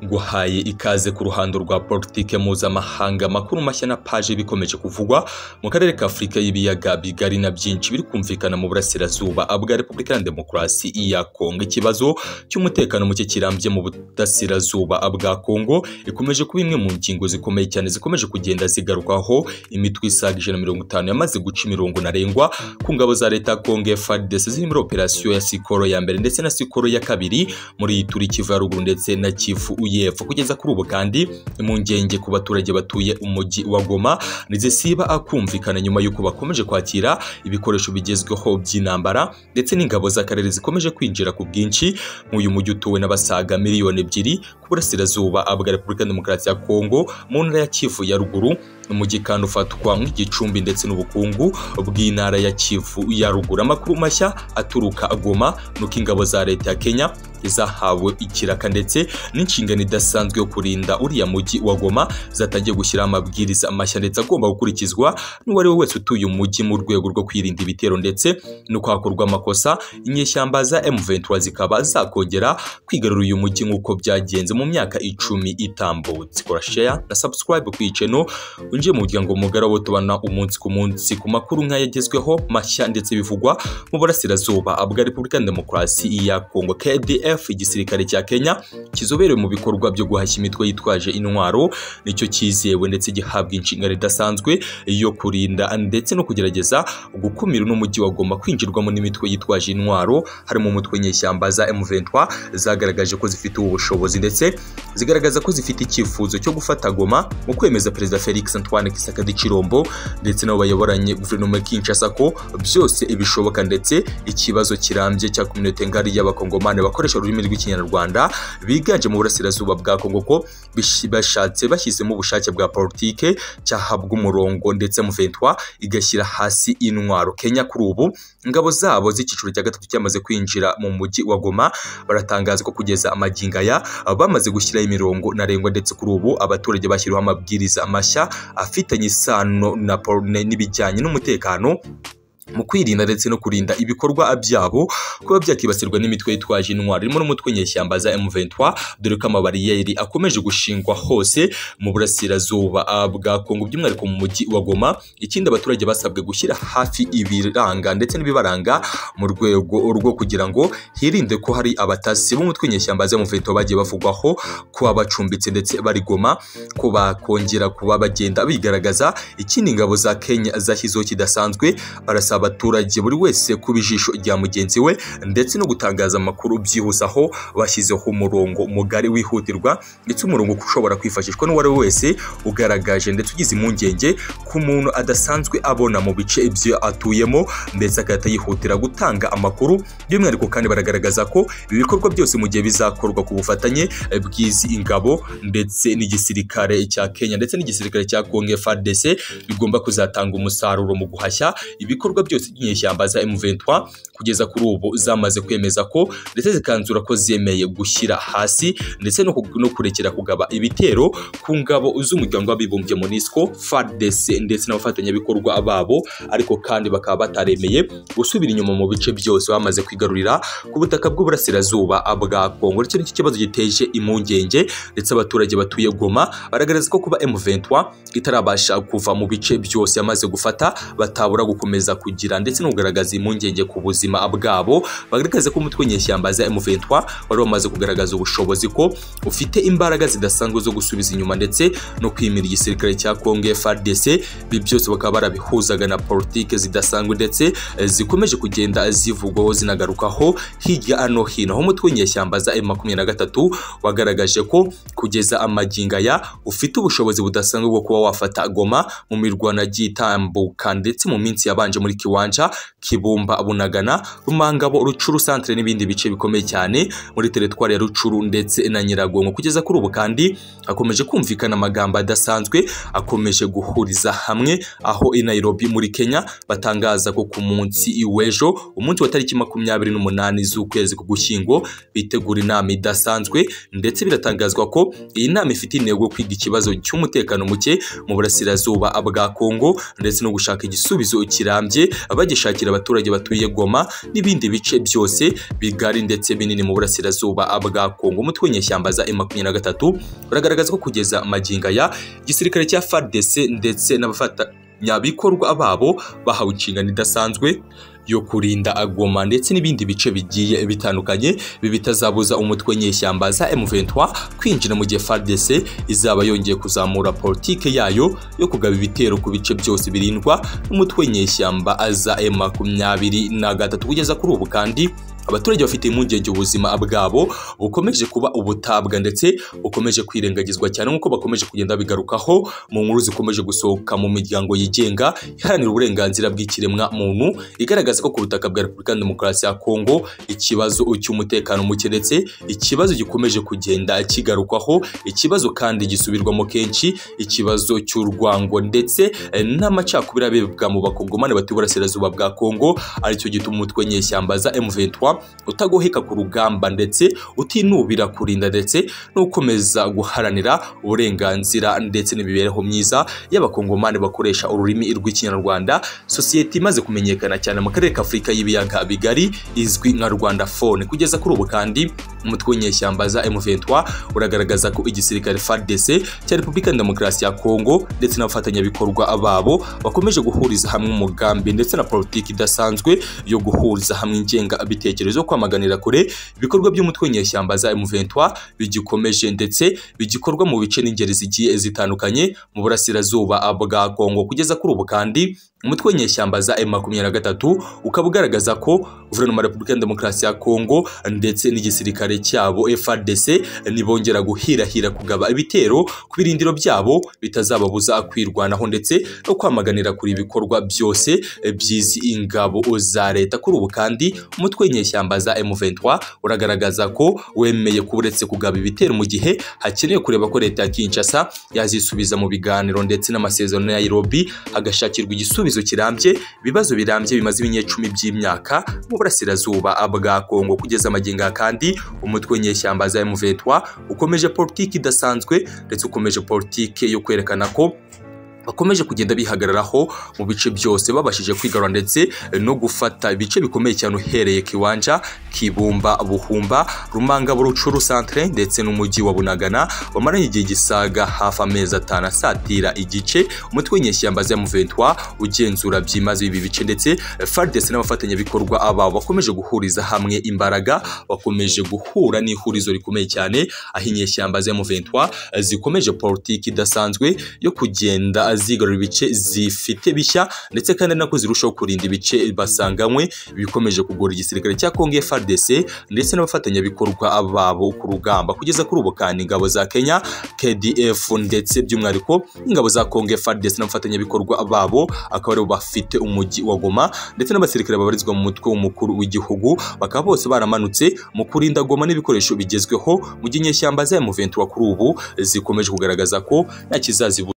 yaguhaye ikaze ku ruhando rwa politike mpuzamahanga amakuru mashya na paje bikomeje kuvugwa mu karere ka afurika y'ibiyaga bigari na byinshi biri kumvikana mu burasirazuba bwa repubulika ya demokarasi ya kongo ikibazo cy'umutekano muke kirambye mu burasirazuba bwa kongo ikomeje kuba imwe mu ngingo zikomeye cyane zikomeje kugenda zigarukwaho imitwe isaga ijana na mirongo itanu yamaze guca imirongo ntarengwa ku ngabo za leta ya kongo frdc ziri muri operasiyo ya sikoro ya mbere ndetse na sikoro ya kabiri muri iyi turi kivu ya ruguru ndetse na kivu uyepfo kugeza kuri ubu kandi mu ngenge ku baturage batuye umujyi wa goma ntizisiba akumvikana nyuma y'uko bakomeje kwakira ibikoresho bigezweho by'intambara ndetse n'ingabo z'akarere zikomeje kwinjira ku bwinshi nk'uyu mujyi utuwe n'abasaga miliyoni ebyiri ku burasirazuba bwa repubulika demokarasi ya kongo mu ntara ya kivu ya ruguru umujyi kandi ufatwa nk'igicumbi ndetse n'ubukungu bw'intara ya kivu ya ruguru amakuru mashya aturuka goma nuko ingabo za leta ya kenya izahawe ikiraka ndetse n'inshingano idasanzwe yo kurinda uriya mujyi wa goma zatangiye gushyiraho amabwiriza mashya ndetse agomba gukurikizwa n'uwo ari we wese utuye umujyi mu rwego rwo kwirinda ibitero ndetse no kwakorwa amakosa inyeshyamba za M23 zikaba zakongera kwigarura uyu mujyi nk'uko byagenze mu myaka icumi itambutse kora share na subscribe ku iyi channel winjiye mu muryango mugari wo tubana umunsi ku munsi ku makuru nk'ayagezweho mashya ndetse bivugwa mu burasirazuba bwa Repubulika ya Demokarasi ya Kongo KDF igisirikare cya Kenya kizoberewe mu bikorwa byo guhashya imitwe yitwaje intwaro nicyo cyizewe ndetse gihabwa inshingano idasanzwe yo kurinda ndetse no kugerageza gukumira n'umujyi wagomba kwinjirwamo n'imitwe yitwaje intwaro harimo umutwe nyeshyamba za M23 zagaragaje ko zifite ubu bushobozi ndetse zigaragaza ko zifite icyifuzo cyo gufata Goma mu kwemeza Perezida Felix Antoine Tshisekedi Chilombo ndetse nabo bayoboranye guverinoma ya Kinshasa ko byose ibishoboka ndetse ikibazo kirambye cya community ngari y'abakongomani bakoresha ururimi rw'ikinyarwanda biganje mu burasirazuba bwa Kongo ko bashatse bashyizemo ubushake bwa politike cyahabwa umurongo ndetse M23 igashyira hasi intwaro Kenya kuri ubu ingabo zabo z'icyiciro cya gatatu cyamaze kwinjira mu mujyi wa Goma baratangaza ko kugeza amaginga ya bamaze gushyiraho imirongo ntarengwa ndetse kuri ubu abaturage bashyiriweho amabwiriza mashya afitanye isano n'ibijyanye n'umutekano mu kwirinda ndetse no kurinda ibikorwa byabo kuba byakibasirwa n'imitwe yitwaje intwaro irimo n'umutwe nyeshyamba za M23 dore ko amabariyeri akomeje gushingwa hose mu burasirazuba bwa Kongo by'umwihariko mu mujyi wa Goma ikindi abaturage basabwe gushyira hafi ibiranga ndetse n'ibibaranga mu rwego rwo kugira ngo hirinde ko hari abatasi b'umutwe nyeshyamba za M23 bagiye bavugwaho kuba bacumbitse ndetse bari Goma ko bakongera kuba bagenda bigaragaza ikindi ingabo za Kenya zashyizeho kidasanzwe barasaba abaturage buri wese kuba ijisho rya mugenzi we ndetse no gutangaza amakuru byihuse aho bashyizeho umurongo mugari wihutirwa ndetse umurongo ushobora kwifashishwa n'uwo ari we wese ugaragaje ndetse ugize impungenge ku muntu adasanzwe abona mu bice ibyo atuyemo ndetse agahita yihutira gutanga amakuru by'umwihariko kandi baragaragaza ko ibi bikorwa byose mu gihe bizakorwa ku bufatanye bw'izi ingabo ndetse n'igisirikare cya Kenya ndetse n'igisirikare cya Congo FARDC bigomba kuzatanga umusaruro mu guhashya ibikorwa byose by'inyeshyamba za M23 kugeza kuri ubu zamaze kwemeza ko ndetse zikanzura ko zemeye gushyira hasi ndetse no kurekera kugaba ibitero ku ngabo z'umuryango w'abibumbye MONUSCO FARDC ndetse n'abafatanyabikorwa babo ariko kandi bakaba bataremeye gusubira inyuma mu bice byose bamaze kwigarurira ku butaka bw'uburasirazuba bwa Kongo icyo nicyo kibazo giteje impungenge ndetse abaturage batuye Goma baragaragaza ko kuba M23 itarabasha kuva mu bice byose yamaze gufata batabura gukomeza kugira ndetse no kugaragaza impungenge ku buzima bwabo bagaragaza ko umutwe nyeshyamba za M23 wari wamaze kugaragaza ubushobozi ko ufite imbaraga zidasanzwe zo gusubiza inyuma ndetse no kwimira igisirikare cya Congo FARDC ibi byose bakaba barabihuzaga na politike zidasanzwe ndetse zikomeje kugenda zivugwaho zinagarukaho hirya no hino aho umutwe nyeshyamba za M23 wagaragaje ko kugeza amaginga ya ufite ubushobozi budasanzwe bwo kuba wafata Goma mu mirwano agiye itambuka ndetse mu minsi yabanje muri Kiwanja Kibumba Bunagana Rumangabo Rucuru Centre n'ibindi bice bikomeye cyane muri teritwari ya Rucuru ndetse na Nyiragongo kugeza kuri ubu kandi hakomeje kumvikana amagambo adasanzwe akomeje guhuriza hamwe aho i Nairobi muri Kenya batangaza ko ku munsi iwejo umunsi wa tariki makumyabiri n'umunani z'ukwezi k'ugushyingo bitegura inama idasanzwe ndetse biratangazwa ko iyi nama ifite intego kwiga ikibazo cy'umutekano muke mu burasirazuba bwa Kongo ndetse no gushaka igisubizo kirambye bagishakira abaturage batuye Goma n'ibindi bice byose bigari ndetse binini mu burasirazuba bwa Kongo umutwe w'inyeshyamba za M23 uragaragaza ko kugeza magingo aya igisirikare cya FARDC ndetse n'abafatanyabikorwa babo bahawe inshingano idasanzwe yo kurinda agoma ndetse n'ibindi bice bigiye bitandukanye ibi bitazabuza umutwe nyeshyamba za M23 kwinjira mu gihe FARDC izaba yongeye kuzamura politike yayo yo kugaba ibitero ku bice byose birindwa n'umutwe nyeshyamba za M23 kugeza kuri ubu kandi abaturage bafite impungenge ubuzima bwabo bukomeje kuba ubutabwa ndetse bukomeje kwirengagizwa cyane nk'uko bakomeje kugenda bigarukaho mu nkuru zikomeje gusohoka mu miryango yigenga iharanira uburenganzira bw'ikiremwa muntu igaragaza ko ku butaka bwa repubulika demokarasi ya kongo ikibazo cy'umutekano muke ndetse ikibazo gikomeje kugenda kigarukwaho ikibazo kandi gisubirwamo kenshi ikibazo cy'urwango ndetse n'amacakubiri abebwa mu bakongomani batuye uburasirazuba bwa kongo aricyo gituma umutwe nyeshyamba za M23 utagoheka ku rugamba ndetse utinubira kurinda ndetse n'ukomeza guharanira uburenganzira ndetse n'imibereho myiza y'abakongomani bakoresha ururimi rw'ikinyarwanda sosiyete imaze kumenyekana cyane mu karere k'afurika y'ibiyaga bigari izwi nka rwanda fone kugeza kuri ubu kandi umutwe w'inyeshyamba za M23 uragaragaza ko igisirikare FARDC cya Repubulika Demokarasi ya Kongo ndetse n'abafatanyabikorwa babo bakomeje guhuriza hamwe umugambi ndetse na politiki idasanzwe yo guhuriza hamwe ingenga bitekerezo kwamaganira kure ibikorwa by'umutwe w'inyeshyamba za M23 bigikomeje ndetse bigikorwa mu bice n'ingeri zigiye zitandukanye mu burasirazuba bwa Kongo kugeza kuri ubu kandi umutwe w'inyeshyamba za M23 ukaba ugaragaza ko guverinoma ya Repubulika Demokarasi ya Kongo ndetse n'igisirikare cyabo FARDC nibongera guhirahira kugaba ibitero ku birindiro byabo bitazababuza kwirwanaho ndetse no kwamaganira kuri ibikorwa byose by'izi ingabo za leta kuri ubu kandi umutwe w'inyeshyamba za M23 uragaragaza ko wemeye ko uretse kugaba ibitero mu gihe hakenewe kureba ko leta ya Kinshasa yazisubiza mu biganiro ndetse n'amasezerano ya Nairobi hagashakirwa igisubizo ibisubizo kirambye ibibazo birambye bimaze ibinyecumi by'imyaka mu burasirazuba bwa Kongo kugeza amagingo kandi umutwe nyeshyamba za M23 ukomeje politiki idasanzwe ndetse ukomeje politiki yo kwerekana ko bakomeje kugenda bihagararaho mu bice byose babashije kwigarura ndetse no gufata ibice bikomeye cyane uhereye kiwanja kibumba buhumba rumanga burucuru centre ndetse n'umujyi wa bunagana wamaranye igihe gisaga hafi amezi atanu asatira igice umutwe w'inyeshyamba za M23 ugenzura byimaze ibi bice ndetse FARDC n'abafatanyabikorwa aba bakomeje guhuriza hamwe imbaraga bakomeje guhura n'ihurizo rikomeye cyane aho inyeshyamba za M23 zikomeje politiki idasanzwe yo kugenda zigarura ibice zifite bishya ndetse kandi nako zirushaho kurinda ibice basanganywe bikomeje kugora igisirikare cya Kongo FARDC ndetse n'abafatanyabikorwa babo ku rugamba kugeza kuri ubu kandi ingabo za Kenya KDF ndetse by'umwihariko ingabo za Kongo FARDC n'abafatanyabikorwa babo akaba aribo bafite umujyi wa Goma ndetse n'abasirikare babarizwa mu mutwe w'umukuru w'igihugu bakaba bose baramanutse mu kurinda Goma n'ibikoresho bigezweho mu gihe inyeshyamba za M23 kuri ubu zikomeje kugaragaza ko nta kizazibu